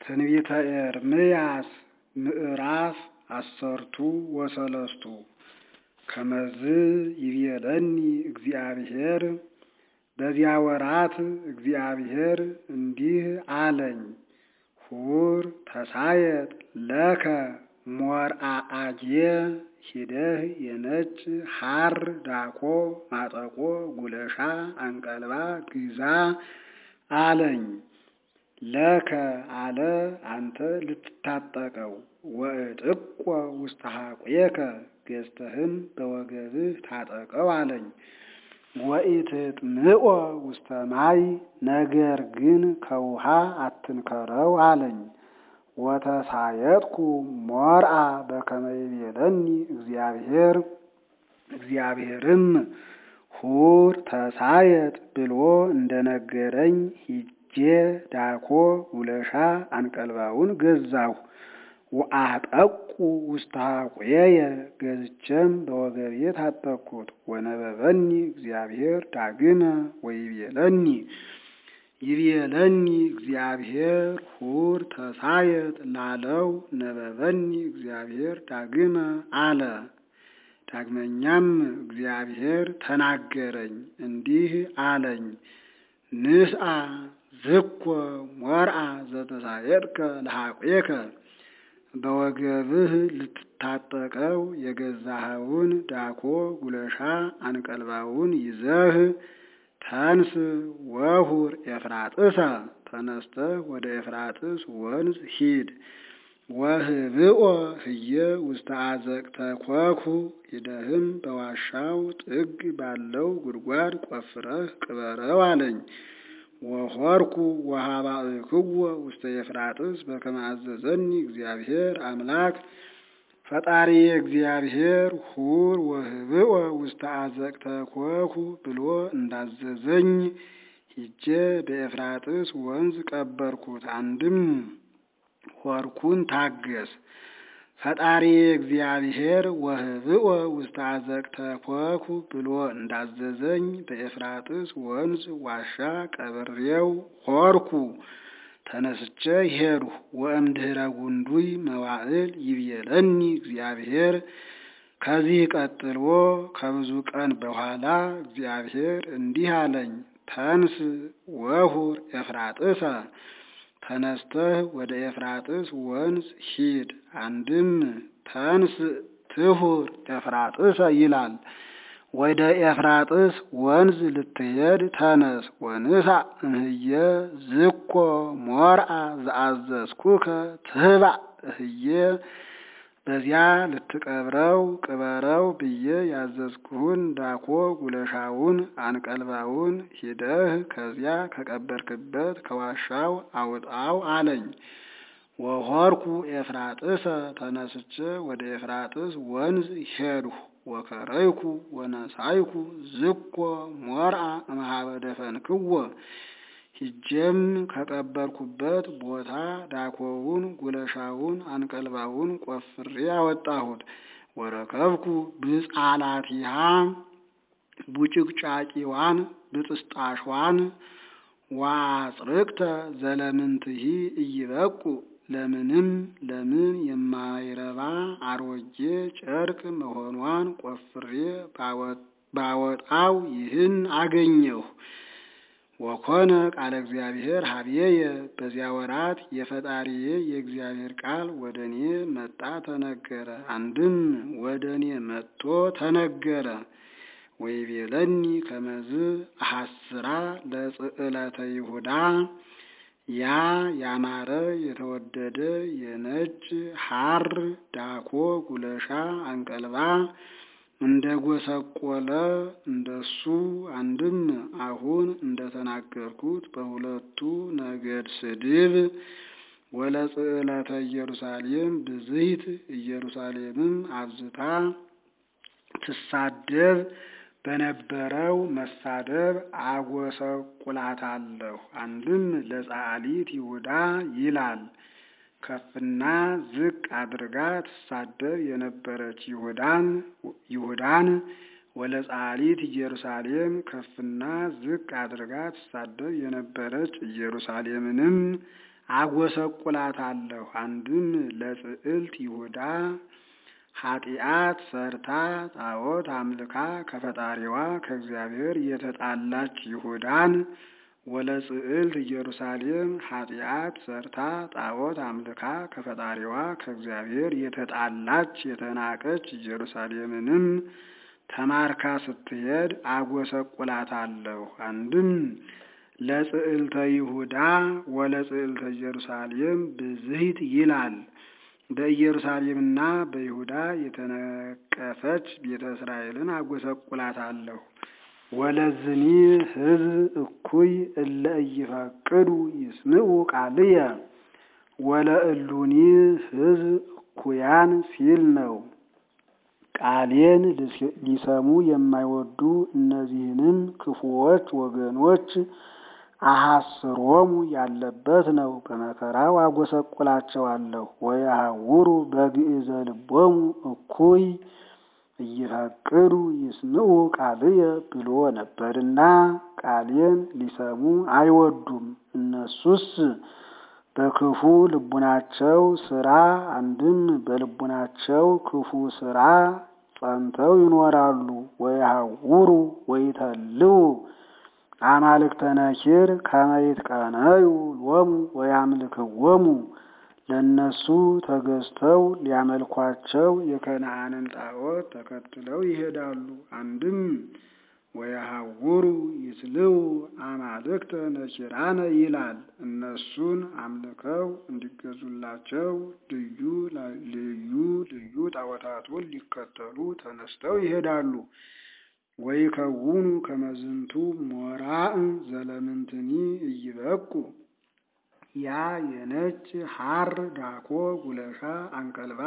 ትንቢተ ኤርምያስ ምዕራፍ አሰርቱ ወሰለስቱ ከመዝ ይቤለኒ እግዚአብሔር በዚያ ወራት እግዚአብሔር እንዲህ አለኝ፣ ሁር ተሳየጥ ለከ ሞርአአጄ ሂደህ የነጭ ሐር ዳኮ ማጠቆ ጉለሻ አንቀልባ ግዛ አለኝ። ለከ አለ አንተ ልትታጠቀው ወእጥቆ ውስተ ሐቁየከ ገዝተህም በወገብህ ታጠቀው አለኝ። ወኢትጥምዖ ውስተ ማይ ነገር ግን ከውሃ አትንከረው አለኝ። ወተሳየጥኩ ሞርአ በከመ ይቤለኒ እግዚአብሔር እግዚአብሔርም ሁር ተሳየጥ ብሎ እንደነገረኝ ሂጄ ዳኮ ጉለሻ አንቀልባውን ገዛሁ። ወአጠቁ ውስተ ሐቁየየ ገዝቼም በወገቤ ታጠቅኩት። ወነበበኒ እግዚአብሔር ዳግመ ወይቤለኒ ይቤለኒ እግዚአብሔር ሁር ተሳየጥ ላለው ነበበኒ እግዚአብሔር ዳግመ አለ። ዳግመኛም እግዚአብሔር ተናገረኝ እንዲህ አለኝ፣ ንስአ ዝኮ ሞርአ ዘተሳየጥከ ለሐቁየከ በወገብህ ልትታጠቀው የገዛኸውን ዳኮ ጉለሻ አንቀልባውን ይዘህ ተንስ ወሁር ኤፍራጥሰ ተነስተህ ወደ ኤፍራጥስ ወንዝ ሂድ። ወህብኦ ህየ ውስተ አዘቅተ ኮኩ ሂደህም በዋሻው ጥግ ባለው ጉድጓድ ቆፍረህ ቅበረው አለኝ። ወሆርኩ ወሃባእክዎ ውስተ ኤፍራጥስ በከመ አዘዘኒ እግዚአብሔር አምላክ ፈጣሪ እግዚአብሔር ሁር ወህብኦ ውስተ አዘቅተ ኮኩ ብሎ እንዳዘዘኝ ሂጄ በኤፍራጥስ ወንዝ ቀበርኩት። አንድም ሆርኩን ታገስ። ፈጣሪ እግዚአብሔር ወህብኦ ውስተ አዘቅተ ኮኩ ብሎ እንዳዘዘኝ በኤፍራጥስ ወንዝ ዋሻ ቀብሬው ሆርኩ። ተነስቼ ሄድሁ። ወእምድኅረ ጉንዱይ መዋዕል ይቤለኒ እግዚአብሔር ከዚህ ቀጥሎ ከብዙ ቀን በኋላ እግዚአብሔር እንዲህ አለኝ፣ ተንስ ወሁር ኤፍራጥሰ ተነስተህ ወደ ኤፍራጥስ ወንዝ ሂድ። አንድም ተንስ ትሁር ኤፍራጥሰ ይላል። ወደ ኤፍራጥስ ወንዝ ልትሄድ ተነስ። ወንሳ እህየ ዝኮ ሞርአ ዘአዘዝኩከ ትህባእ እህየ በዚያ ልትቀብረው ቅበረው ብዬ ያዘዝኩህን ዳኮ ጉለሻውን አንቀልባውን ሂደህ ከዚያ ከቀበርክበት ከዋሻው አውጣው አለኝ። ወሆርኩ ኤፍራጥሰ ተነስቼ ወደ ኤፍራጥስ ወንዝ ሄድሁ። ወከረይኩ ወነሳይኩ ዝኮ ሞርአ እምኀበ ደፈንክዎ ሂጄም ከቀበርኩበት ቦታ ዳኮውን ጉለሻውን አንቀልባውን ቆፍሬ አወጣሁት። ወረከብኩ ብጻላቲሃ ቡጭቅጫቂዋን ብጥስጣሿን ዋጽርቅተ ዘለምንትሂ እይበቁ ለምንም ለምን የማይረባ አሮጌ ጨርቅ መሆኗን ቆፍሬ ባወጣው ይህን አገኘሁ። ወኮነ ቃለ እግዚአብሔር ሀብዬየ በዚያ ወራት የፈጣሪዬ የእግዚአብሔር ቃል ወደ እኔ መጣ ተነገረ። አንድም ወደ እኔ መጥቶ ተነገረ። ወይቤለኒ ከመዝ አሐስራ ለጽዕለተ ይሁዳ ያ ያማረ የተወደደ የነጭ ሐር ዳኮ ጉለሻ አንቀልባ እንደ ጎሰቆለ እንደሱ አንድም አሁን እንደተናገርኩት በሁለቱ ነገድ ስድብ ወለጽዕለተ ኢየሩሳሌም ብዝሂት ኢየሩሳሌምም አብዝታ ትሳደብ በነበረው መሳደብ አጎሰቁላታለሁ። አንድም ለጻሊት ይሁዳ ይላል ከፍና ዝቅ አድርጋ ትሳደብ የነበረች ይሁዳን ይሁዳን ወለጻሊት ኢየሩሳሌም ከፍና ዝቅ አድርጋ ትሳደብ የነበረች ኢየሩሳሌምንም አጎሰቁላታለሁ። አንድም ለጽዕልት ይሁዳ ኃጢአት ሰርታ ጣዖት አምልካ ከፈጣሪዋ ከእግዚአብሔር የተጣላች ይሁዳን ወለጽዕልት ኢየሩሳሌም ኃጢአት ሰርታ ጣዖት አምልካ ከፈጣሪዋ ከእግዚአብሔር የተጣላች የተናቀች ኢየሩሳሌምንም ተማርካ ስትሄድ አጎሰቁላታለሁ። አንድም ለጽዕልተ ይሁዳ ወለጽዕልተ ኢየሩሳሌም ብዝሂት ይላል። በኢየሩሳሌምና በይሁዳ የተነቀፈች ቤተ እስራኤልን አጎሰቁላታለሁ። ወለዝኒ ሕዝብ እኩይ እለ ኢይፈቅዱ ይስምዑ ቃልየ ወለእሉኒ ሕዝብ እኩያን ሲል ነው። ቃሌን ሊሰሙ የማይወዱ እነዚህንም ክፉዎች ወገኖች አሐስሮሙ ያለበት ነው። በመከራው አጎሰቁላቸዋለሁ። ወየሐውሩ በግእዘ ልቦሙ እኩይ እይፈቅዱ ይስምዑ ቃልየ ብሎ ነበርና ቃሌን ሊሰሙ አይወዱም። እነሱስ በክፉ ልቡናቸው ስራ አንድም በልቡናቸው ክፉ ስራ ጸንተው ይኖራሉ። ወየሐውሩ ወይተልው አማልክተ ነኪር ከመ ይትቀነዩ ሎሙ ወያምልክዎሙ ለእነሱ ተገዝተው ሊያመልኳቸው የከነዓንን ጣዖት ተከትለው ይሄዳሉ። አንድም ወየሐውሩ ይትልው አማልክተ ነኪራነ ይላል። እነሱን አምልከው እንዲገዙላቸው ልዩ ልዩ ልዩ ጣዖታቱን ሊከተሉ ተነስተው ይሄዳሉ። ወይከውኑ ከመዝንቱ ሞራእ ዘለምንትኒ እይበቁ ያ የነጭ ሐር ዳኮ ጉለሻ አንቀልባ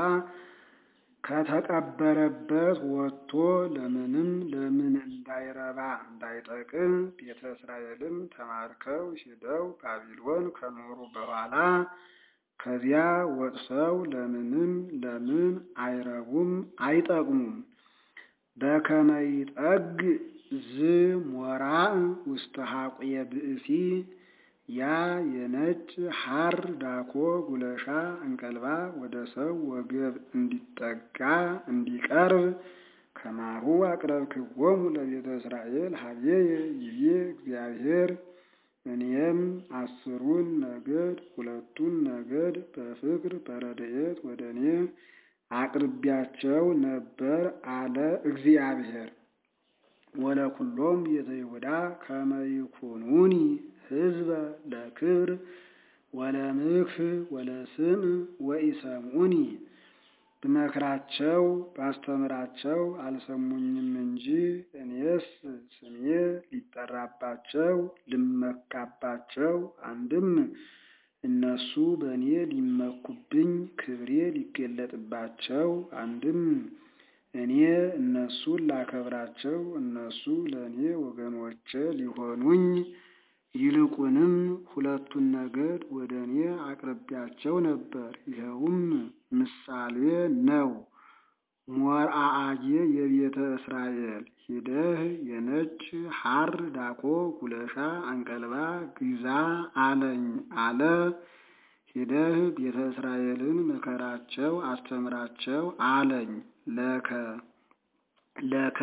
ከተቀበረበት ወጥቶ ለምንም ለምን እንዳይረባ እንዳይጠቅም ቤተ እስራኤልም ተማርከው ሄደው ባቢሎን ከኖሩ በኋላ ከዚያ ወጥተው ለምንም ለምን አይረቡም አይጠቅሙም። በከመ ይጠግ ዝ ሞራእ ውስተ ሐቁየ ብእሲ ያ የነጭ ሐር ዳኮ ጉለሻ እንቀልባ ወደ ሰው ወገብ እንዲጠጋ እንዲቀርብ ከማሁ አቅረብክዎሙ ለቤተ እስራኤል ሀቤየ ይቤ እግዚአብሔር እኔም አስሩን ነገድ ሁለቱን ነገድ በፍቅር በረድኤት ወደ እኔ አቅርቢያቸው ነበር አለ እግዚአብሔር። ወለኩሎም ቤተ ይሁዳ ከመ ይኩኑኒ ሕዝበ ለክብር ወለምክፍ ወለስም ወኢሰምዑኒ ብመክራቸው ባስተምራቸው አልሰሙኝም እንጂ እኔስ ስሜ ሊጠራባቸው ልመካባቸው አንድም እነሱ በእኔ ሊመኩብኝ ክብሬ ሊገለጥባቸው አንድም እኔ እነሱን ላከብራቸው እነሱ ለእኔ ወገኖቼ ሊሆኑኝ ይልቁንም ሁለቱን ነገድ ወደ እኔ አቅርቢያቸው ነበር። ይኸውም ምሳሌ ነው። ሞርአአጌ የቤተ እስራኤል ሂደህ የነጭ ሐር ዳኮ ጉለሻ አንቀልባ ግዛ አለኝ አለ። ሂደህ ቤተ እስራኤልን ምከራቸው አስተምራቸው አለኝ። ለከ ለከ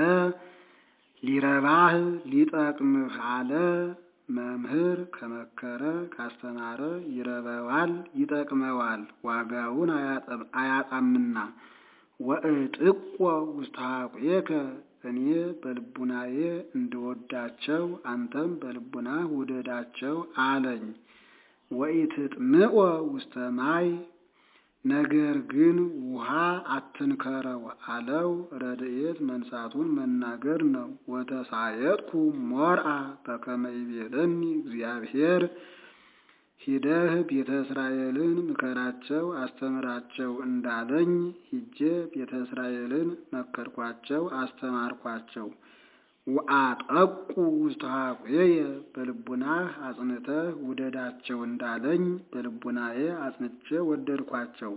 ሊረባህ ሊጠቅምህ አለ። መምህር ከመከረ ካስተማረ ይረበዋል ይጠቅመዋል፣ ዋጋውን አያጣምና። ወእጥቆ ውስተ ሐቁየከ እኔ በልቡናዬ እንድወዳቸው አንተም በልቡናህ ውደዳቸው አለኝ። ወኢትጥምዖ ውስተ ማይ ነገር ግን ውሃ አትንከረው አለው። ረድኤት መንሳቱን መናገር ነው። ወተሳየጥኩ ሞርአ በከመ ይቤለኒ እግዚአብሔር ሂደህ ቤተ እስራኤልን ምከራቸው አስተምራቸው እንዳለኝ ሂጄ ቤተ እስራኤልን መከርኳቸው አስተማርኳቸው። ወአጠቁ ውስተ ሐቁየ በልቡናህ አጽንተህ ውደዳቸው እንዳለኝ በልቡናዬ አጽንቼ ወደድኳቸው።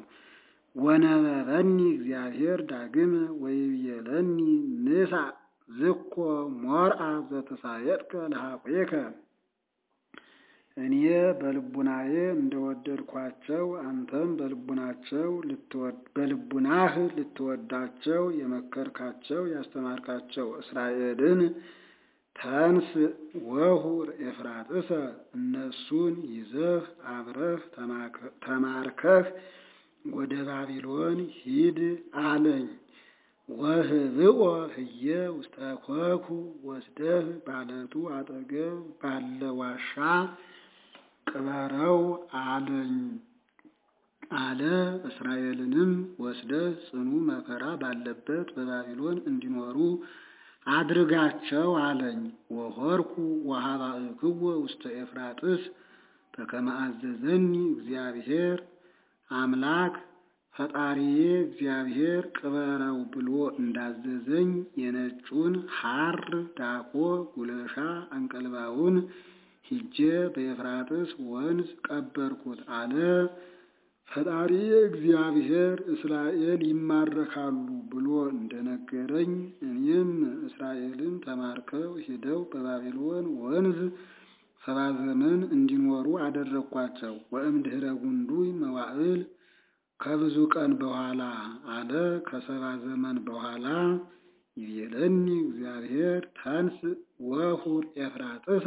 ወነበበኒ እግዚአብሔር ዳግመ ወይቤለኒ ንሳ ዝኮ ሞርአ ዘተሳየጥከ ለሐቁየከ እኔ በልቡናዬ እንደወደድኳቸው አንተም በልቡናቸው በልቡናህ ልትወዳቸው የመከርካቸው ያስተማርካቸው እስራኤልን ተንስ ወሁር ኤፍራጥሰ እነሱን ይዘህ አብረህ ተማርከህ ወደ ባቢሎን ሂድ አለኝ። ወህብኦ ህየ ውስተ ኮኩ ወስደህ ባለቱ አጠገብ ባለ ዋሻ ቅበረው አለኝ አለ። እስራኤልንም ወስደህ ጽኑ መከራ ባለበት በባቢሎን እንዲኖሩ አድርጋቸው አለኝ። ወሆርኩ ወሀባእክዎ ውስተ ኤፍራጥስ በከመ አዘዘኒ እግዚአብሔር አምላክ ፈጣሪዬ እግዚአብሔር ቅበረው ብሎ እንዳዘዘኝ የነጩን ሐር ዳኮ ጉለሻ አንቀልባውን ሂጄ በኤፍራጥስ ወንዝ ቀበርኩት አለ። ፈጣሪ እግዚአብሔር እስራኤል ይማረካሉ ብሎ እንደነገረኝ እኔም እስራኤልን ተማርከው ሄደው በባቢሎን ወንዝ ሰባ ዘመን እንዲኖሩ አደረግኳቸው። ወእምድኅረ ጉንዱይ መዋዕል ከብዙ ቀን በኋላ አለ ከሰባ ዘመን በኋላ ይቤለኒ እግዚአብሔር ተንስ ወሁር ኤፍራጥሰ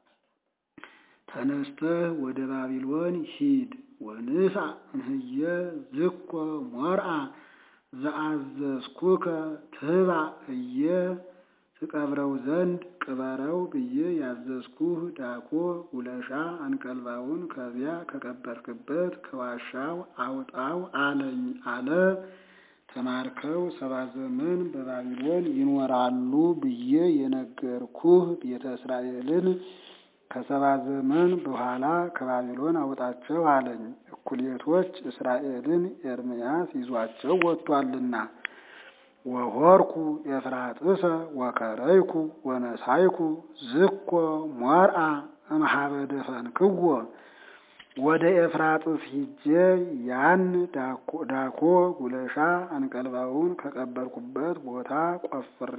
ተነስተህ ወደ ባቢሎን ሂድ ወንሳ እምህየ ዝኮ ሞርአ ዘአዘዝኩከ ትባ እየ ትቀብረው ዘንድ ቅበረው ብዬ ያዘዝኩህ ዳኮ ጉለሻ አንቀልባውን ከዚያ ከቀበርክበት ከዋሻው አውጣው አለኝ አለ። ተማርከው ሰባ ዘመን በባቢሎን ይኖራሉ ብዬ የነገርኩህ ቤተ እስራኤልን ከሰባ ዘመን በኋላ ከባቢሎን አውጣቸው አለኝ። እኩሌቶች እስራኤልን ኤርምያስ ይዟቸው ወጥቷልና። ወሆርኩ ኤፍራጥሰ ወከረይኩ ወነሳይኩ ዝኮ ሞርአ እምኀበ ደፈንክዎ ወደ ኤፍራጥስ ሂጄ ያን ዳኮ ጉለሻ አንቀልባውን ከቀበርኩበት ቦታ ቆፍሬ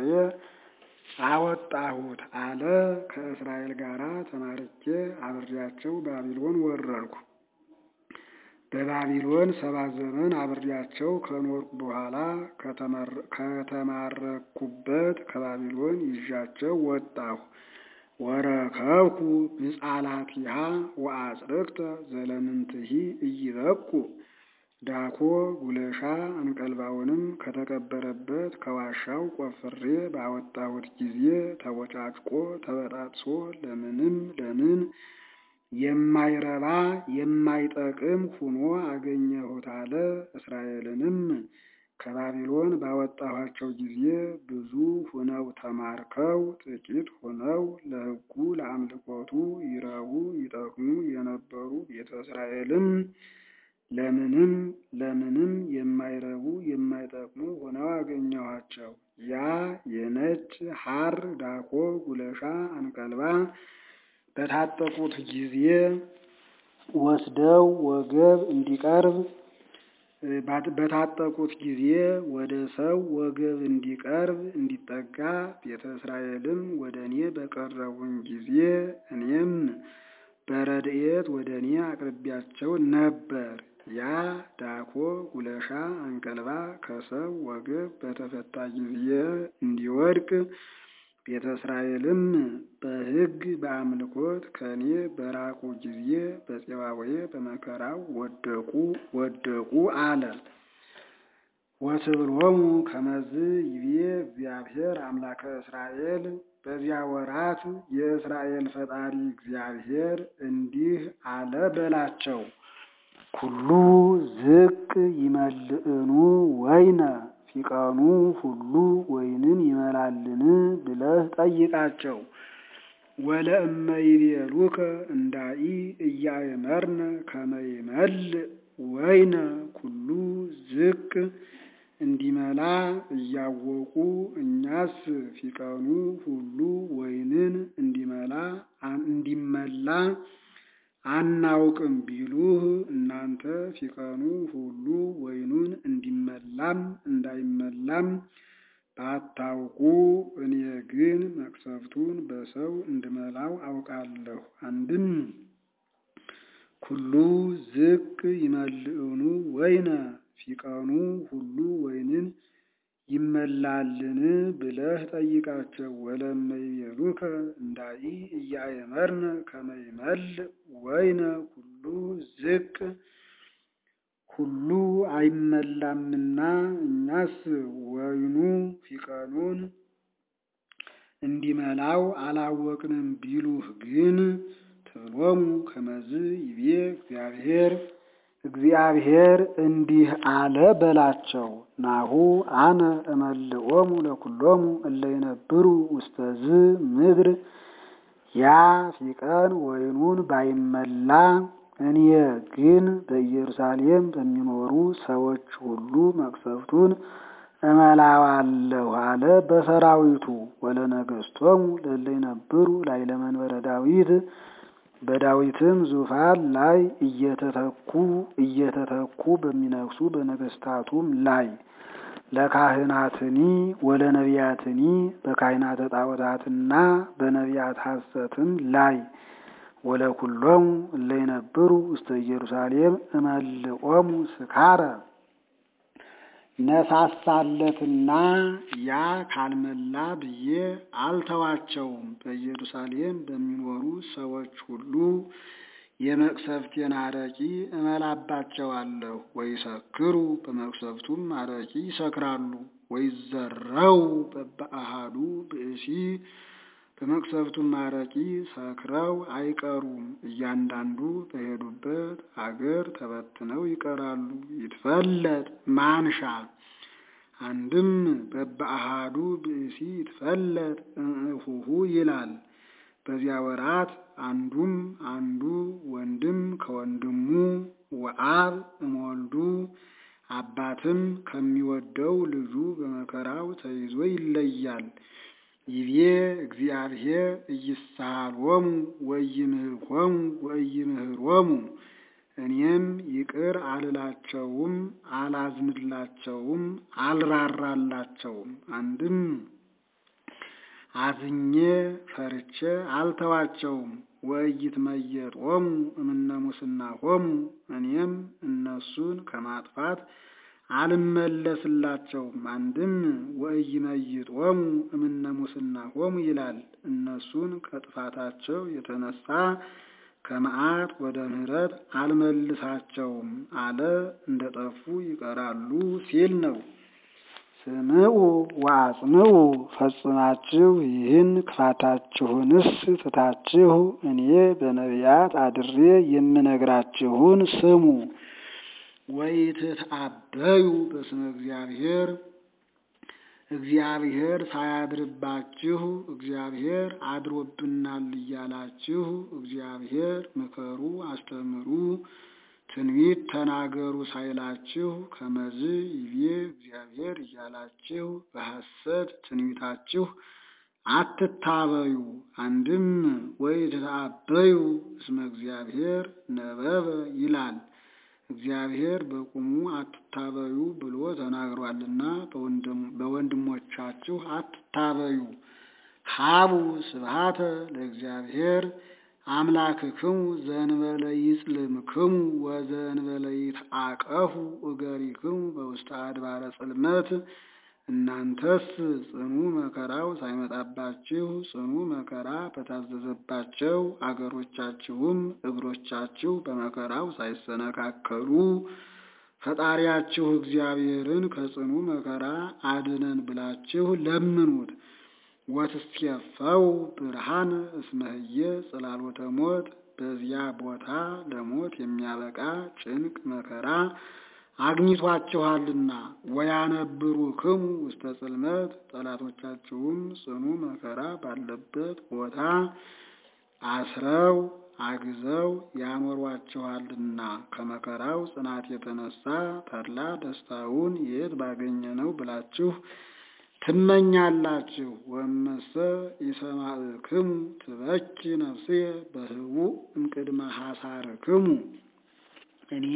አወጣሁት አለ። ከእስራኤል ጋር ተማርኬ አብሬያቸው ባቢሎን ወረድኩ። በባቢሎን ሰባ ዘመን አብሬያቸው ከኖርኩ በኋላ ከተማረኩበት ከባቢሎን ይዣቸው ወጣሁ። ወረከብኩ ብጻላቲሃ ወአጽርቅተ ዘለምንትሂ እይበቁ ዳኮ ጉለሻ አንቀልባውንም ከተቀበረበት ከዋሻው ቆፍሬ ባወጣሁት ጊዜ ተቦጫጭቆ ተበጣጥሶ ለምንም ለምን የማይረባ የማይጠቅም ሁኖ አገኘሁት አለ። እስራኤልንም ከባቢሎን ባወጣኋቸው ጊዜ ብዙ ሁነው ተማርከው ጥቂት ሁነው ለሕጉ ለአምልኮቱ ይረቡ ይጠቅሙ የነበሩ ቤተ እስራኤልም ለምንም ለምንም የማይረቡ የማይጠቅሙ ሆነው አገኘኋቸው። ያ የነጭ ሐር ዳኮ ጉለሻ አንቀልባ በታጠቁት ጊዜ ወስደው ወገብ እንዲቀርብ በታጠቁት ጊዜ ወደ ሰው ወገብ እንዲቀርብ እንዲጠጋ ቤተ እስራኤልም ወደ እኔ በቀረቡኝ ጊዜ እኔም በረድኤት ወደ እኔ አቅርቢያቸው ነበር። ያ ዳኮ ጉለሻ አንቀልባ ከሰው ወገብ በተፈታ ጊዜ እንዲወድቅ ቤተ እስራኤልም በሕግ በአምልኮት ከእኔ በራቁ ጊዜ በፄባዌ በመከራው ወደቁ ወደቁ አለ። ወትብሎሙ ከመዝ ይቤ እግዚአብሔር አምላከ እስራኤል በዚያ ወራት የእስራኤል ፈጣሪ እግዚአብሔር እንዲህ አለ በላቸው። ኩሉ ዝቅ ይመልእኑ ወይነ ፊቀኑ ሁሉ ወይንን ይመላልን ብለህ ጠይቃቸው። ወለእመ ይቤሉከ እንዳኢ እያእመርነ ከመ ይመልእ ወይነ ኩሉ ዝቅ እንዲመላ እያወቁ እኛስ ፊቀኑ ሁሉ ወይንን እንዲመላ እንዲመላ አናውቅም ቢሉህ እናንተ ፊቀኑ ሁሉ ወይኑን እንዲመላም እንዳይመላም ባታውቁ እኔ ግን መቅሰፍቱን በሰው እንድመላው አውቃለሁ። አንድም ኩሉ ዝቅ ይመልእኑ ወይነ ፊቀኑ ሁሉ ወይንን ይመላልን ብለህ ጠይቃቸው። ወለመ ይቤሉከ እንዳይ እያእመርነ ከመ ይመልእ ወይነ ኩሉ ዝቅ ሁሉ አይመላምና እኛስ ወይኑ ፊቀኑን እንዲመላው አላወቅንም ቢሉህ ግን ትብሎሙ ከመዝ ይቤ እግዚአብሔር እግዚአብሔር እንዲህ አለ በላቸው። ናሁ አነ እመልኦሙ ለኩሎሙ እለ ይነብሩ ውስተዝ ምድር ያ ፊቀን ወይኑን ባይመላ እኔ ግን በኢየሩሳሌም በሚኖሩ ሰዎች ሁሉ መቅሰፍቱን እመላዋለሁ አለ በሰራዊቱ። ወለነገሥቶሙ ለእለ ይነብሩ ላዕለ መንበረ ዳዊት በዳዊትም ዙፋን ላይ እየተተኩ እየተተኩ በሚነግሱ በነገስታቱም ላይ ለካህናትኒ ወለነቢያትኒ በካህናተ ጣዖታትና በነቢያት ሐሰትም ላይ ወለኩሎሙ እለ ይነብሩ ውስተ ኢየሩሳሌም እመልኦሙ ስካረ ነሳሳለትና ያ ካልመላ ብዬ አልተዋቸውም። በኢየሩሳሌም በሚኖሩ ሰዎች ሁሉ የመቅሰፍቴን አረቂ እመላባቸዋለሁ። ወይሰክሩ በመቅሰፍቱም አረቂ ይሰክራሉ። ወይዘረው በበአሃዱ ብእሲ በመቅሰፍቱም አረቂ ሰክረው አይቀሩም። እያንዳንዱ በሄዱበት አገር ተበትነው ይቀራሉ። ይትፈለጥ ማንሻ አንድም በበአሃዱ ብእሲ ይትፈለጥ እምእሁሁ ይላል። በዚያ ወራት አንዱም አንዱ ወንድም ከወንድሙ ወአብ እምወልዱ አባትም ከሚወደው ልጁ በመከራው ተይዞ ይለያል። ይቤ እግዚአብሔር ኢይሳሃሎሙ ወኢይምህሮሙ ወኢይምህሮሙ እኔም ይቅር አልላቸውም፣ አላዝንላቸውም፣ አልራራላቸውም። አንድም አዝኜ ፈርቼ አልተዋቸውም። ወኢይትመየጦሙ እምነ ሙስናሆሙ እኔም እነሱን ከማጥፋት አልመለስላቸውም። አንድም ወኢይመይጦሙ እምነ ሙስናሆሙ ይላል። እነሱን ከጥፋታቸው የተነሳ ከመዓት ወደ ምሕረት አልመልሳቸውም አለ። እንደ ጠፉ ይቀራሉ ሲል ነው። ስምዑ ወአጽምዑ ፈጽማችሁ ይህን ክፋታችሁንስ ትታችሁ እኔ በነቢያት አድሬ የምነግራችሁን ስሙ። ወኢትትአበዩ በስመ እግዚአብሔር እግዚአብሔር ሳያድርባችሁ እግዚአብሔር አድሮብናል እያላችሁ እግዚአብሔር ምከሩ፣ አስተምሩ፣ ትንቢት ተናገሩ ሳይላችሁ ከመዝ ይቤ እግዚአብሔር እያላችሁ በሐሰት ትንቢታችሁ አትታበዩ። አንድም ወኢትትአበዩ እስመ እግዚአብሔር ነበበ ይላል። እግዚአብሔር በቁሙ አትታበዩ ብሎ ተናግሯልና በወንድሞቻችሁ አትታበዩ። ሀቡ ስብሃተ ለእግዚአብሔር አምላክክሙ ዘእንበለ ይጽልምክሙ ወዘእንበለ ይትአቀፉ እገሪክሙ በውስተ አድባረ ጽልመት። እናንተስ ጽኑ መከራው ሳይመጣባችሁ ጽኑ መከራ በታዘዘባቸው አገሮቻችሁም እግሮቻችሁ በመከራው ሳይሰነካከሉ ፈጣሪያችሁ እግዚአብሔርን ከጽኑ መከራ አድነን ብላችሁ ለምኑት። ወትስኬፈው ብርሃን እስመህየ ጽላሎተ ሞት በዚያ ቦታ ለሞት የሚያበቃ ጭንቅ መከራ አግኝቷችኋልና። ወያነብሩ ክሙ ውስተ ጽልመት ጠላቶቻችሁም ጽኑ መከራ ባለበት ቦታ አስረው አግዘው ያኖሯችኋልና ከመከራው ጽናት የተነሳ ተድላ ደስታውን የት ባገኘ ነው ብላችሁ ትመኛላችሁ። ወመሰ ኢሰማዕክሙ ትበኪ ነፍስየ በህቡዕ እምቅድመ ሐሳርክሙ እኔ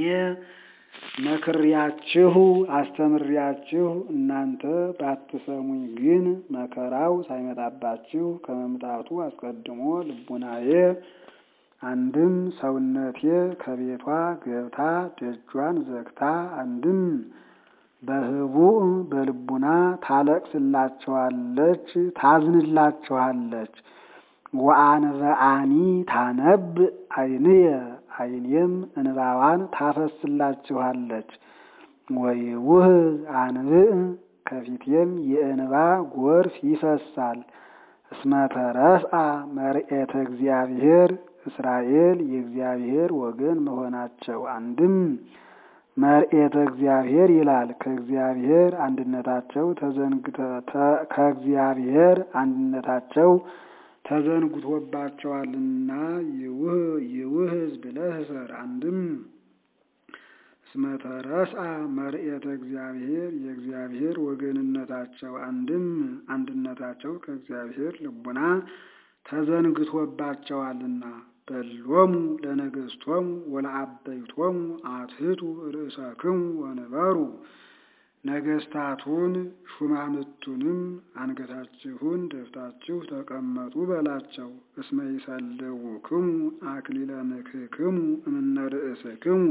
መክሬያችሁ አስተምሬያችሁ እናንተ ባትሰሙኝ ግን መከራው ሳይመጣባችሁ ከመምጣቱ አስቀድሞ ልቡናዬ አንድም ሰውነቴ ከቤቷ ገብታ ደጇን ዘግታ አንድም በህቡዕ በልቡና ታለቅስላቸዋለች፣ ታዝንላቸዋለች። ወአንበአኒ ታነብ ዓይንየ ዓይኔም እንባዋን ታፈስላችኋለች። ወይውህዝ አንብዕ ከፊቴም የእንባ ጎርፍ ይፈሳል። እስመ ተረስአ መርኤተ እግዚአብሔር እስራኤል የእግዚአብሔር ወገን መሆናቸው አንድም መርኤተ እግዚአብሔር ይላል። ከእግዚአብሔር አንድነታቸው ከእግዚአብሔር አንድነታቸው ተዘንግቶባቸዋልና ይውህዝ ብለህ እሰር። አንድም እስመ ተረስአ መርኤተ እግዚአብሔር የእግዚአብሔር ወገንነታቸው አንድም አንድነታቸው ከእግዚአብሔር ልቡና ተዘንግቶባቸዋልና በሎሙ ለነገሥቶሙ ወለአበይቶሙ አትሕቱ ርእሰክሙ ወንበሩ ነገሥታቱን ሹማምቱንም አንገታችሁን ደፍታችሁ ተቀመጡ በላቸው። እስመ ይሰልውክሙ አክሊለ ምክህክሙ እምነ ርእስክሙ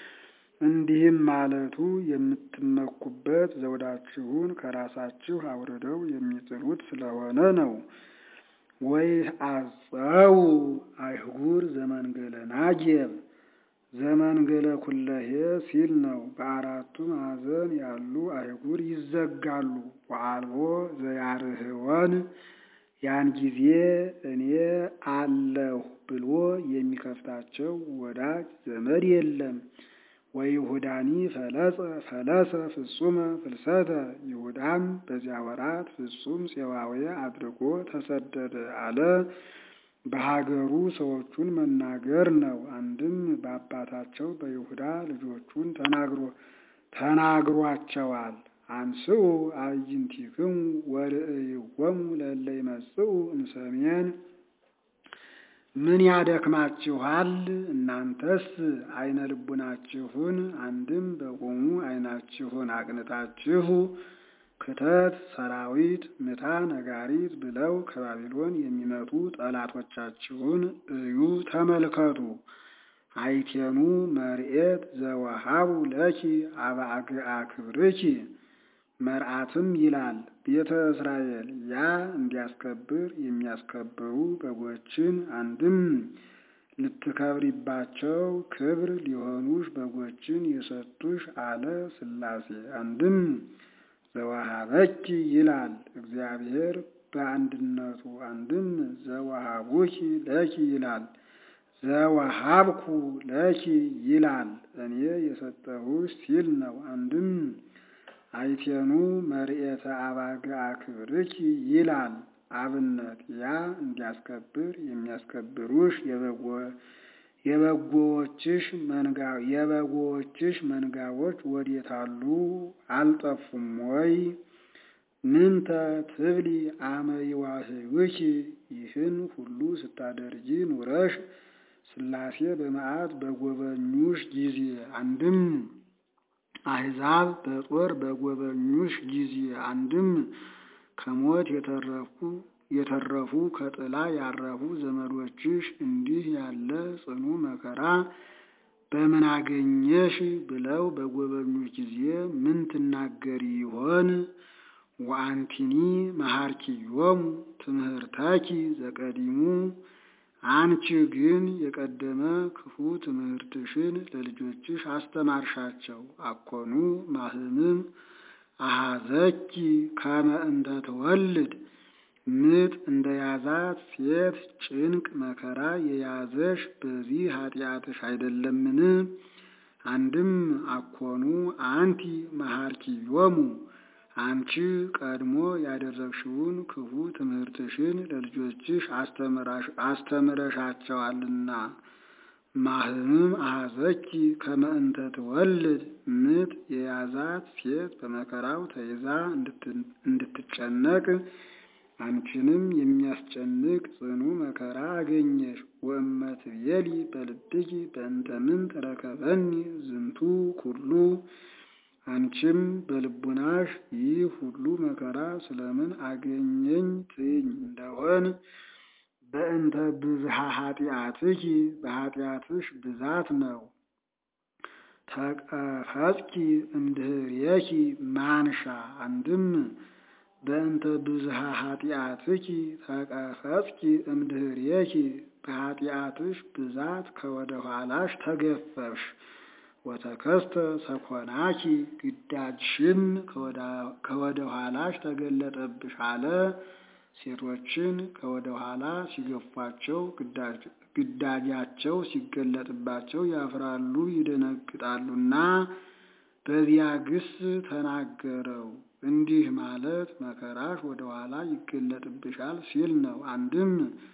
እንዲህም ማለቱ የምትመኩበት ዘውዳችሁን ከራሳችሁ አውርደው የሚጥሉት ስለሆነ ነው። ወይ አጸው አይሁር ዘመንገለ ናጌብ ዘመንገለ ኩለሄ ሲል ነው። በአራቱ ማዕዘን ያሉ አይጉር ይዘጋሉ። ወአልቦ ዘያርህወን ያን ጊዜ እኔ አለሁ ብሎ የሚከፍታቸው ወዳጅ ዘመድ የለም። ወይሁዳኒ ፈለጸ ፈለሰ ፍጹመ ፍልሰተ ይሁዳም በዚያ ወራት ፍጹም ፄዋዌ አድርጎ ተሰደደ አለ። በሀገሩ ሰዎቹን መናገር ነው። አንድም በአባታቸው በይሁዳ ልጆቹን ተናግሮ ተናግሯቸዋል። አንስኡ አዕይንቲክሙ ወርእይዎሙ ለእለ ይመጽኡ እምሰሜን ምን ያደክማችኋል? እናንተስ አይነ ልቡናችሁን አንድም በቆሙ አይናችሁን አቅንታችሁ ክተት ሰራዊት ምታ ነጋሪት ብለው ከባቢሎን የሚመጡ ጠላቶቻችሁን እዩ፣ ተመልከቱ። አይቴኑ መርኤት ዘወሃቡ ለኪ አባግዓ ክብርኪ መርዓትም ይላል ቤተ እስራኤል ያ እንዲያስከብር የሚያስከብሩ በጎችን አንድም ልትከብሪባቸው ክብር ሊሆኑሽ በጎችን የሰጡሽ አለ ሥላሴ። አንድም ዘወሃበኪ ይላል እግዚአብሔር በአንድነቱ። አንድም ዘወሃቡኪ ለኪ ይላል ዘወሃብኩ ለኪ ይላል እኔ የሰጠሁሽ ሲል ነው። አንድም አይቴኑ መርኤተ አባግዓ ክብርኪ ይላል አብነት ያ እንዲያስከብር የሚያስከብሩሽ የበጎዎችሽ መንጋ የበጎዎችሽ መንጋዎች ወዴታሉ አልጠፉም ወይ? ምንተ ትብሊ አመ ይዋህዩኪ ይህን ሁሉ ስታደርጊ ኑረሽ ሥላሴ በመዓት በጎበኙሽ ጊዜ አንድም አሕዛብ በጦር በጎበኙሽ ጊዜ አንድም ከሞት የተረፉ የተረፉ ከጥላ ያረፉ ዘመዶችሽ እንዲህ ያለ ጽኑ መከራ በምን አገኘሽ ብለው በጎበኙሽ ጊዜ ምን ትናገሪ ይሆን? ወአንቲኒ መሐርኪዮሙ ትምህርታኪ ዘቀዲሙ አንቺ ግን የቀደመ ክፉ ትምህርትሽን ለልጆችሽ አስተማርሻቸው። አኮኑ ማህምም አሃዘኪ ከመ እንተ ትወልድ ምጥ እንደ ያዛት ሴት ጭንቅ መከራ የያዘሽ በዚህ ኃጢአትሽ አይደለምን? አንድም አኮኑ አንቲ መሐርኪዮሙ አንቺ ቀድሞ ያደረግሽውን ክፉ ትምህርትሽን ለልጆችሽ አስተምረሻቸዋልና። ማህምም አሐዘኪ ከመ እንተ ትወልድ ምጥ የያዛት ሴት በመከራው ተይዛ እንድትጨነቅ አንቺንም የሚያስጨንቅ ጽኑ መከራ አገኘሽ። ወእመ ትቤሊ በልብኪ በእንተ ምንት ረከበኒ ዝንቱ ኩሉ አንቺም በልቡናሽ ይህ ሁሉ መከራ ስለምን አገኘኝ ትይኝ እንደሆን በእንተ ብዝሃ ኃጢአትኪ በኃጢአትሽ ብዛት ነው። ተቀፈጽኪ እምድህሬኪ ማንሻ አንድም በእንተ ብዝሃ ኃጢአትኪ ተቀፈጽኪ እምድህሬኪ በኃጢአትሽ ብዛት ከወደ ኋላሽ ተገፈፍሽ። ወተከስተ ሰኮናኪ ግዳጅሽም ከወደ ኋላሽ ተገለጠብሽ አለ። ሴቶችን ከወደ ኋላ ሲገፏቸው ግዳጃቸው ሲገለጥባቸው ያፍራሉ፣ ይደነግጣሉና በዚያ ግስ ተናገረው። እንዲህ ማለት መከራሽ ወደ ኋላ ይገለጥብሻል ሲል ነው። አንድም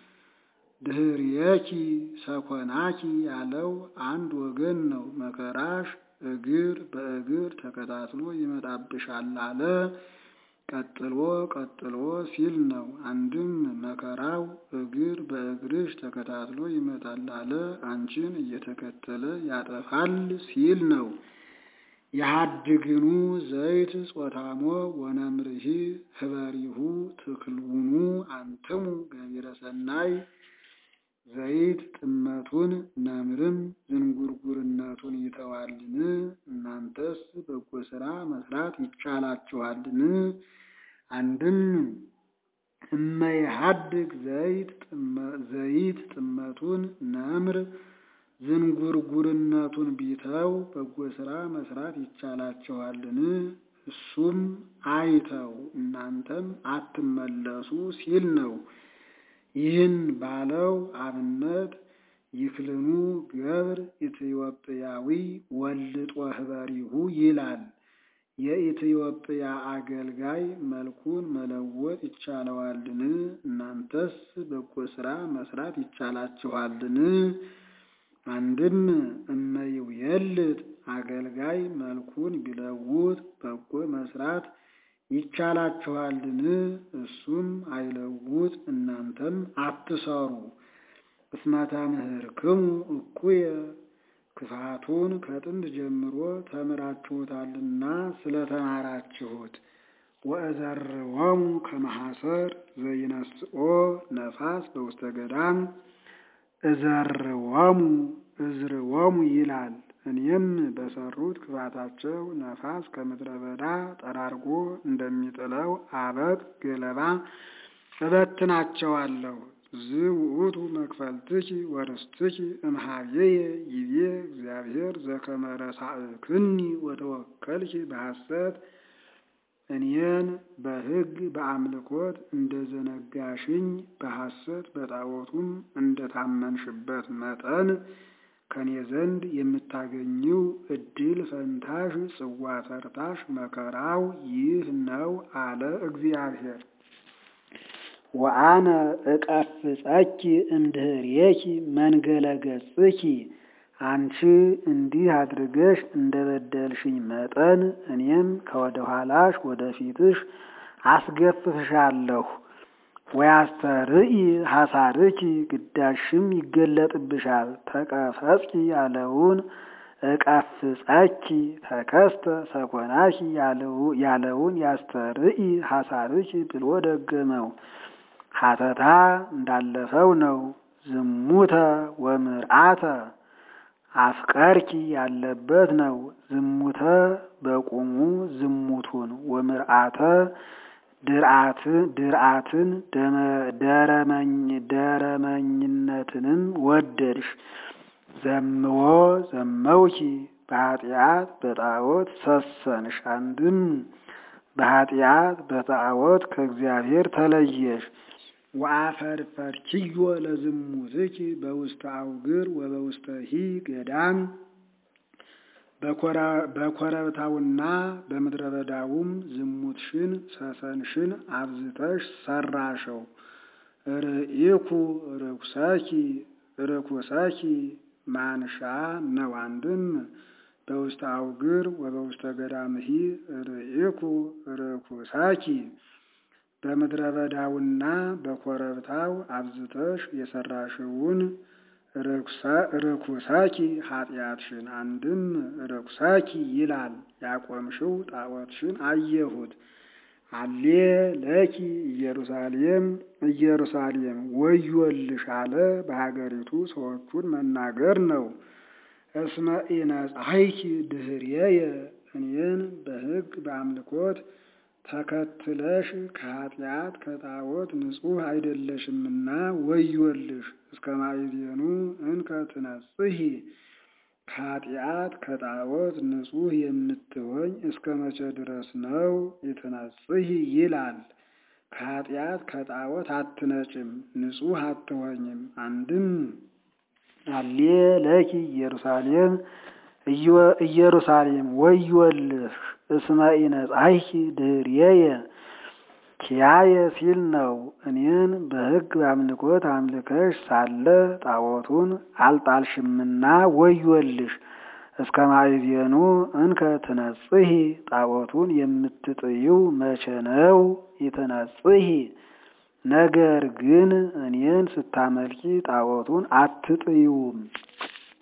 ድህርየኪ ሰኮናኪ ያለው አንድ ወገን ነው። መከራሽ እግር በእግር ተከታትሎ ይመጣብሻል አለ። ቀጥሎ ቀጥሎ ሲል ነው። አንድም መከራው እግር በእግርሽ ተከታትሎ ይመጣል አለ። አንቺን እየተከተለ ያጠፋል ሲል ነው። የሀድግኑ ዘይት ጾታሞ ወነምርሂ ህበሪሁ ትክልውኑ አንትሙ ገቢረ ሰናይ ዘይት ጥመቱን ነምርም ዝንጉርጉርነቱን ይተዋልን? እናንተስ በጎ ሥራ መስራት ይቻላችኋልን? አንድም እመይሀድግ ዘይት ጥመቱን ነምር ዝንጉርጉርነቱን ቢተው በጎ ሥራ መስራት ይቻላችኋልን? እሱም አይተው እናንተም አትመለሱ ሲል ነው። ይህን ባለው አብነት ይክልኑ ገብር ኢትዮጵያዊ ወልጦ ህበሪሁ ይላል። የኢትዮጵያ አገልጋይ መልኩን መለወጥ ይቻለዋልን? እናንተስ በጎ ሥራ መስራት ይቻላችኋልን? አንድም እመይውየልጥ አገልጋይ መልኩን ቢለውጥ በጎ መስራት ይቻላችኋልን? እሱም አይለውጥ እናንተም አትሰሩ። እስመ ተምህርክሙ እኩየ ክፋቱን ከጥንት ጀምሮ ተምራችሁታልና ስለተማራችሁት። ወእዘርዎሙ ከመሐሰር ዘይነስኦ ነፋስ በውስተ ገዳም እዘርዎሙ እዝርዎሙ ይላል። እኔም በሰሩት ክፋታቸው ነፋስ ከምድረ በዳ ጠራርጎ እንደሚጥለው አበቅ ገለባ እበትናቸዋለሁ። ዝውእቱ መክፈልትኪ ወርስትኪ እምኀቤየ ይቤ እግዚአብሔር ዘከመ ረሳእክኒ ወተወከልኪ በሐሰት እኔን በሕግ በአምልኮት እንደዘነጋሽኝ በሐሰት በጣዖቱም እንደታመንሽበት መጠን ከኔ ዘንድ የምታገኘው እድል ፈንታሽ ጽዋ ተርታሽ መከራው ይህ ነው አለ እግዚአብሔር። ወአነ እቀፍጸኪ እምድህሬኪ መንገለ ገጽኪ አንቺ እንዲህ አድርገሽ እንደበደልሽኝ መጠን እኔም ከወደ ኋላሽ ወደ ፊትሽ አስገፍፍሻለሁ። ወያስተርኢ ሐሳርኪ ግዳሽም ይገለጥብሻል። ተቀፈጽኪ ያለውን እቀፍጸኪ ተከስተ ሰኮናኪ ያለውን ያስተርኢ ሐሳርኪ ብሎ ደገመው። ሀተታ እንዳለፈው ነው። ዝሙተ ወምርአተ አፍቀርኪ ያለበት ነው። ዝሙተ በቁሙ ዝሙቱን ወምርአተ ድርአትን ደረመኝነትንም ወደድሽ። ዘምዎ ዘመውኪ በኃጢአት በጣዖት ሰሰንሽ። አንድም በኃጢአት በጣዖት ከእግዚአብሔር ተለየሽ። ወአፈርፈርኪዮ ለዝሙትኪ በውስተ አውግር ወበውስተ ሂ ገዳም በኮረብታውና በምድረ በዳውም ዝሙትሽን ሰሰንሽን አብዝተሽ ሰራሸው። ርኢኩ ርኩሰኪ ርኩሰኪ ማንሻ ነው። አንድም በውስተ አውግር ወበውስተ ገዳምሂ ርኢኩ ርኩሰኪ በምድረ በዳውና በኮረብታው አብዝተሽ የሰራሽውን ርኩሰኪ ኃጢአትሽን። አንድም ርኩሰኪ ይላል ያቆምሽው ጣዖትሽን አየሁት። አሌ ለኪ ኢየሩሳሌም ኢየሩሳሌም ወዮልሽ አለ። በሀገሪቱ ሰዎቹን መናገር ነው። እስመ ኢነጻይኪ ድኅሬየ እኔን በሕግ በአምልኮት ተከትለሽ ከኃጢአት ከጣዖት ንጹሕ አይደለሽምና ወዮልሽ። እስከ ማዕዜኑ እንከ ትነጽሂ ከኃጢአት ከጣዖት ንጹሕ የምትሆኝ እስከ መቼ ድረስ ነው? ይትነጽሂ ይላል። ከኃጢአት ከጣዖት አትነጭም፣ ንጹሕ አትሆኝም። አንድም አሌ ለኪ ኢየሩሳሌም ኢየሩሳሌም ወዮልሽ እስመ ኢነጻይኪ ድኅሬየ ኪያየ ሲል ነው። እኔን በሕግ በአምልኮት አምልከሽ ሳለ ጣዖቱን አልጣልሽምና ወዮልሽ። እስከ ማዕዜኑ እንከ ትነጽሂ ጣዖቱን የምትጥዪው መቼ ነው? ይትነጽሂ ነገር ግን እኔን ስታመልኪ ጣዖቱን አትጥዪውም።